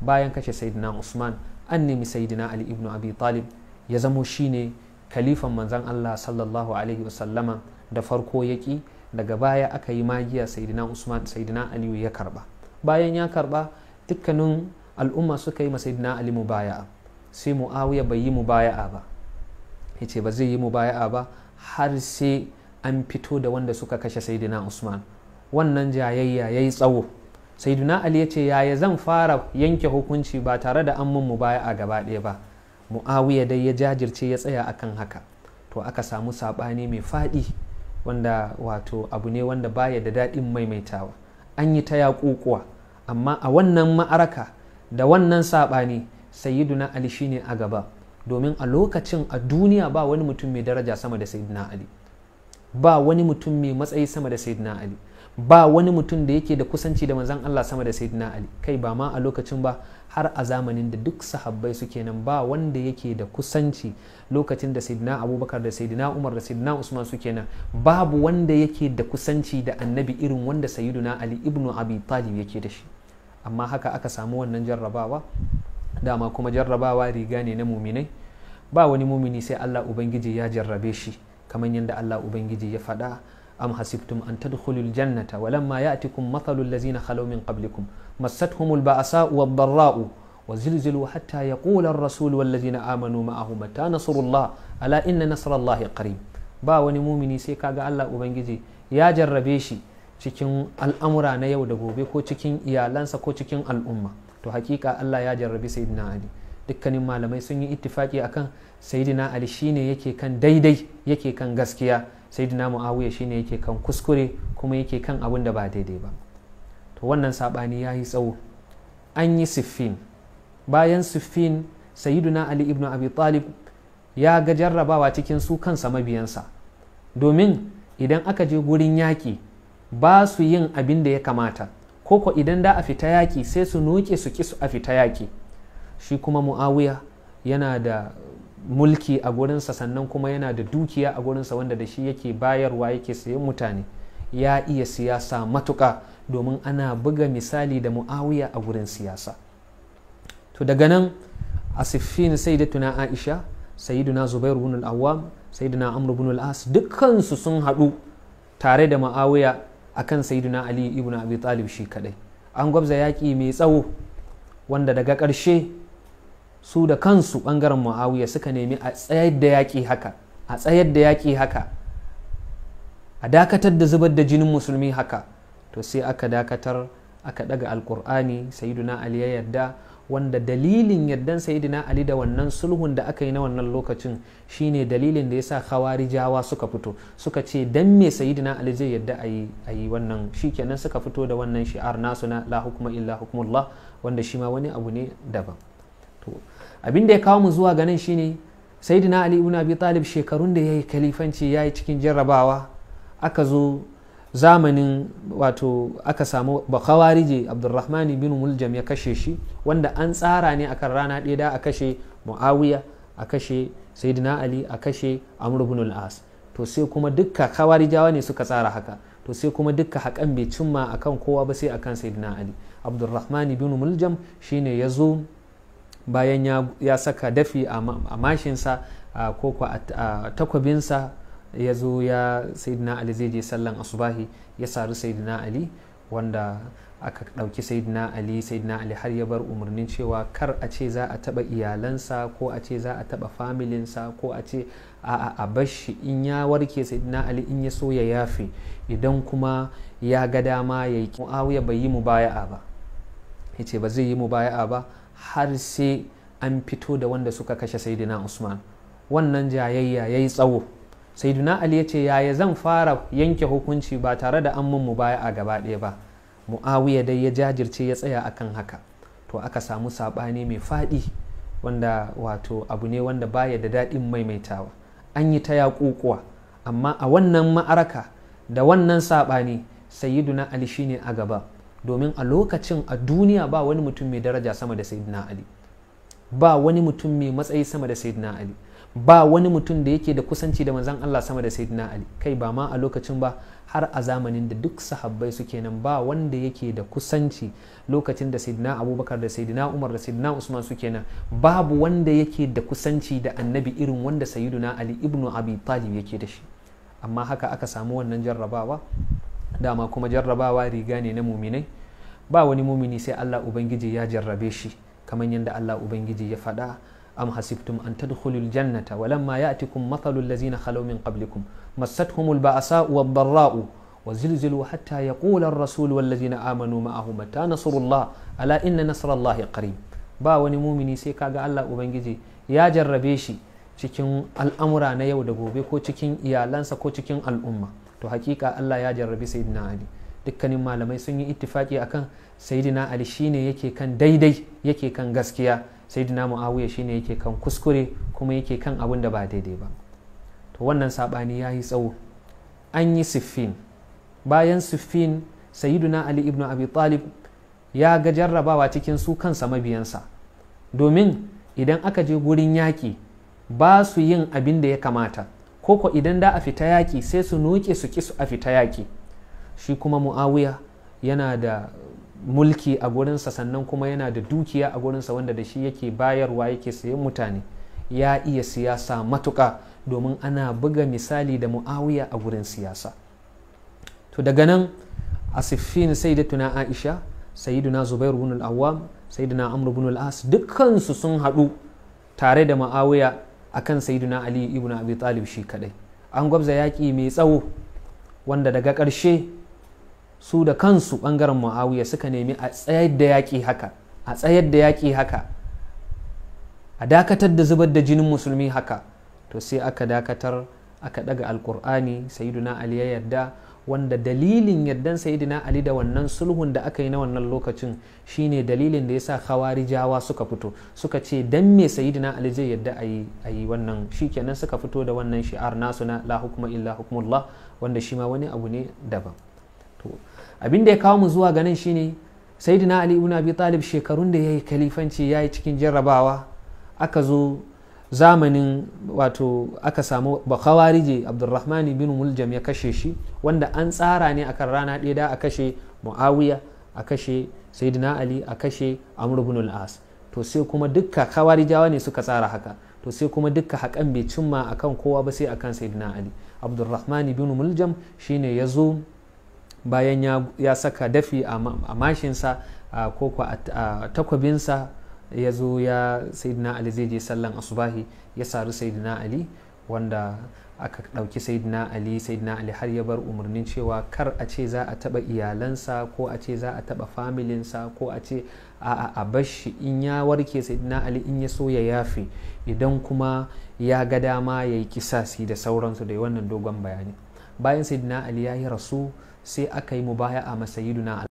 bayan kashe sayyidina usman an nemi sayyidina ali ibn abi talib ya zamo shine kalifan manzan allah sallallahu alaihi wasallama da farko yaki daga baya aka yi magiya sayyidina usman sayyidina aliyu ya karba bayan ya karba dukkanin al'umma suka yi ma sayyidina ali mubaya'a sai muawiya bai yi mubaya'a ba yace ba zai yi mubaya'a ba har sai an fito da wanda suka kashe sayyidina usman wannan jayayya yayi tsawo sayyidina ali ya ce yaya zan fara yanke hukunci ba tare da an mun mubaya'a gaba ɗaya ba muawiya dai ya jajirce ya tsaya akan haka to aka samu saɓani mai faɗi wanda wato abu ne wanda baya da daɗin maimaitawa an yi ta yaƙuƙuwa amma a wannan ma'araka da wannan saɓani sayyiduna ali shine a gaba domin a lokacin a duniya ba wani mutum mai daraja sama da sayyidina ali ba wani mutum mai matsayi sama da sayyidina ali ba wani mutum da yake da kusanci da manzan Allah sama da sayyidina ali kai ba ma a lokacin ba har a zamanin da duk sahabbai suke nan ba wanda yake da kusanci lokacin da sayyidina abubakar da sayyidina umar da sayyidina usman suke nan babu wanda yake da kusanci da annabi irin wanda sayyiduna ali ibnu abi talib yake da shi amma haka aka samu wannan jarrabawa dama kuma jarrabawa riga ne na muminai ba wani mumini sai Allah ubangiji ya jarrabe shi kamar yadda Allah ubangiji ya faɗa am hasibtum an tadkhulul jannata walamma ya'tikum mathalul ladzina khalaw min qablikum massatuhumul ba'sa'u wad-dharra'u وزلزلوا حتى يقول الرسول والذين آمنوا معه متى نصر الله ألا إن نصر الله قريب ba wani mumini sai kaga Allah ubangiji ya jarrabe shi cikin al'amura na yau da gobe ko cikin iyalansa ko cikin al'umma to hakika Allah ya jarrabi sayyidina Ali dukkanin malamai sun yi ittifaki akan sayyidina Ali shine yake kan daidai yake kan gaskiya sayyidina Muawiya shine yake kan kuskure kuma yake kan abin da ba daidai ba to wannan sabani ya yi tsawo an yi siffin bayan siffin sayyidina Ali ibn Abi Talib ya ga jarrabawa cikin su kansa mabiyansa domin idan aka je gurin yaƙi ba su yin abin da ya kamata koko idan da a fita yaƙi sai su noke su ki su a fita yaƙi shi kuma mu'awiya yana da mulki a gurinsa sannan kuma yana da dukiya a gurinsa wanda da shi yake bayarwa yake sayan mutane ya iya siyasa matuƙa domin ana buga misali da mu'awiya a gurin siyasa to daga nan a siffin sayyidatuna aisha sayyiduna zubair ibn al-awwam sayyiduna amr ibn al-as dukkansu sun haɗu tare da mu'awiya akan sayyiduna ali ibn abi talib shi kadai an gwabza yaƙi mai tsawo wanda daga ƙarshe su da kansu ɓangaren muawiya suka nemi a tsayar da yaƙi haka a tsayar da yaƙi haka a dakatar da zubar da jinin musulmi haka to sai aka dakatar aka daga alkur'ani sayyiduna ali ya yarda wanda dalilin yardan sayyidina ali da wannan sulhun da aka yi na wannan lokacin shine dalilin da yasa khawarijawa suka fito suka ce dan me sayyidina ali zai yarda a yi wannan shikenan suka fito da wannan shi'ar nasu na la hukuma illa hukmullah wanda shi ma wani abu ne daban to abin da ya kawo mu zuwa ganin shine sayyidina ali ibn abi talib shekarun da yayi kalifanci yayi cikin jarrabawa aka zo zamanin wato aka samu bakawarije abdulrahman bin muljam ya kashe shi wanda an tsara ne akan rana ɗaya da a kashe muawiya a kashe sayyidina ali a kashe amr bin al-as to sai kuma dukka kawarijawa ne suka tsara haka to sai kuma dukka hakan bai cimma akan kowa ba sai akan sayyidina ali abdulrahman bin muljam shine ya zo bayan ya saka dafi a mashinsa ko a takwabinsa ya zo ya sayyidina ali zai je sallan asubahi ya sari sayyidina ali wanda aka ɗauki sayyidina ali sayyidina ali har ya bar umarnin cewa kar a ce za a taɓa iyalansa ko a ce za a taɓa familinsa ko a ce a a bashi in ya warke sayyidina ali in ya so ya yafe idan kuma ya ga dama ya yi muawiya bai yi mubaya'a ba ya ce ba zai yi mubaya'a ba har sai an fito da wanda suka kashe sayyidina usman wannan jayayya ya yi tsawo saiduna ali ya ce yaya zan fara yanke hukunci ba tare da an mun mubaya'a gaba ɗaya ba muawiya dai ya jajirce ya tsaya akan haka to aka samu saɓani mai faɗi wanda wato abu ne wanda baya da daɗin maimaitawa an yi ta yaƙuƙuwa amma a wannan ma'araka da wannan saɓani sayyiduna ali shine a gaba domin a lokacin a duniya ba wani mutum mai daraja sama da sayyiduna ali ba wani mutum mai matsayi sama da sayyiduna ali ba wani mutum da yake da kusanci da manzan Allah sama da sayyidina Ali kai ba ma a lokacin ba har a zamanin da duk sahabbai suke nan ba wanda yake da kusanci lokacin da sayyidina Abubakar da sayyidina Umar da sayyidina Usman suke nan babu wanda yake da kusanci da annabi irin wanda sayyidina Ali ibnu Abi Talib yake da shi amma haka aka samu wannan jarrabawa dama kuma jarrabawa riga ne na muminai ba wani mumini sai Allah ubangiji ya jarrabe shi kamar yadda Allah ubangiji ya faɗa am hasibtum an tadkhulul jannata walamma ya'tikum mathalul ladzina khalaw min qablikum massatuhumul ba'sa'u wad-dharra'u وزلزلوا حتى يقول الرسول والذين آمنوا معه متى نصر الله ألا إن نصر الله قريب ba wani mumini sai kaga Allah ubangiji ya jarrabe shi cikin al'amura na yau da gobe ko cikin iyalansa ko cikin al'umma to hakika Allah ya jarrabi sayyidina Ali dukkanin malamai sun yi ittifaki akan sayyidina Ali shine yake kan daidai yake kan gaskiya sayyidina Muawiya shine yake kan kuskure kuma yake kan abin da ba daidai ba to wannan sabani ya yi tsawo an yi siffin bayan siffin sayyidina Ali ibn Abi Talib ya ga jarrabawa cikin su kansa mabiyansa domin idan aka je gurin yaƙi ba su yin abin da ya kamata koko idan da a fita yaƙi sai su noke su ki su a fita yaƙi shi kuma mu'awiya yana da mulki a gurinsa sannan kuma yana da dukiya a gurinsa wanda da shi yake bayarwa yake sayan mutane ya iya siyasa matuƙa domin ana buga misali da mu'awiya a gurin siyasa to daga nan a siffin sai da tuna aisha sayyiduna zubairu bin al-awwam sayyiduna amr bin al-as dukkansu sun haɗu tare da mu'awiya akan sayyiduna ali ibn abi talib shi kadai an gwabza yaƙi mai tsawo wanda daga ƙarshe su da kansu ɓangaren mu'awiya suka nemi a tsayar da yaƙi haka a tsayar da yaƙi haka a dakatar da zubar da jinin musulmi haka to sai aka dakatar aka daga alkur'ani sayyiduna ali ya yarda wanda dalilin yardan sayyidina ali da wannan sulhun da aka yi na wannan lokacin shine dalilin da yasa khawarijawa suka fito suka ce dan me sayyidina ali zai yarda a yi wannan shikenan suka fito da wannan shi'ar nasu na la hukuma illa hukmullah wanda shi ma wani abu ne daban to abin da ya kawo mu zuwa ganin shine sayyidina ali ibn abi talib shekarun da yayi kalifanci yayi cikin jarrabawa aka zo zamanin wato aka samu bakawarije abdulrahman bin muljam ya kashe shi wanda an tsara ne akan rana ɗaya da a kashe muawiya a kashe sayyidina ali a kashe amr ibn al-as to sai kuma dukka kawarijawa ne suka tsara haka to sai kuma dukka hakan bai cimma akan kowa ba sai akan sayyidina ali abdulrahman bin muljam shine ya zo bayan ya saka dafi a mashinsa ko a takwabinsa ya zo ya sayyidina ali zai je sallan asubahi ya sari sayyidina ali wanda aka ɗauki sayyidina ali sayyidina ali har ya bar umarnin cewa kar a ce za a taɓa iyalansa ko a ce za a taɓa familinsa ko a ce a a bashi in ya warke sayyidina ali in ya so ya yafe idan kuma ya ga dama ya yi kisasi da sauransu da wannan dogon bayani bayan sayyidina ali ya yi rasu sai aka yi mubaya'a masayiduna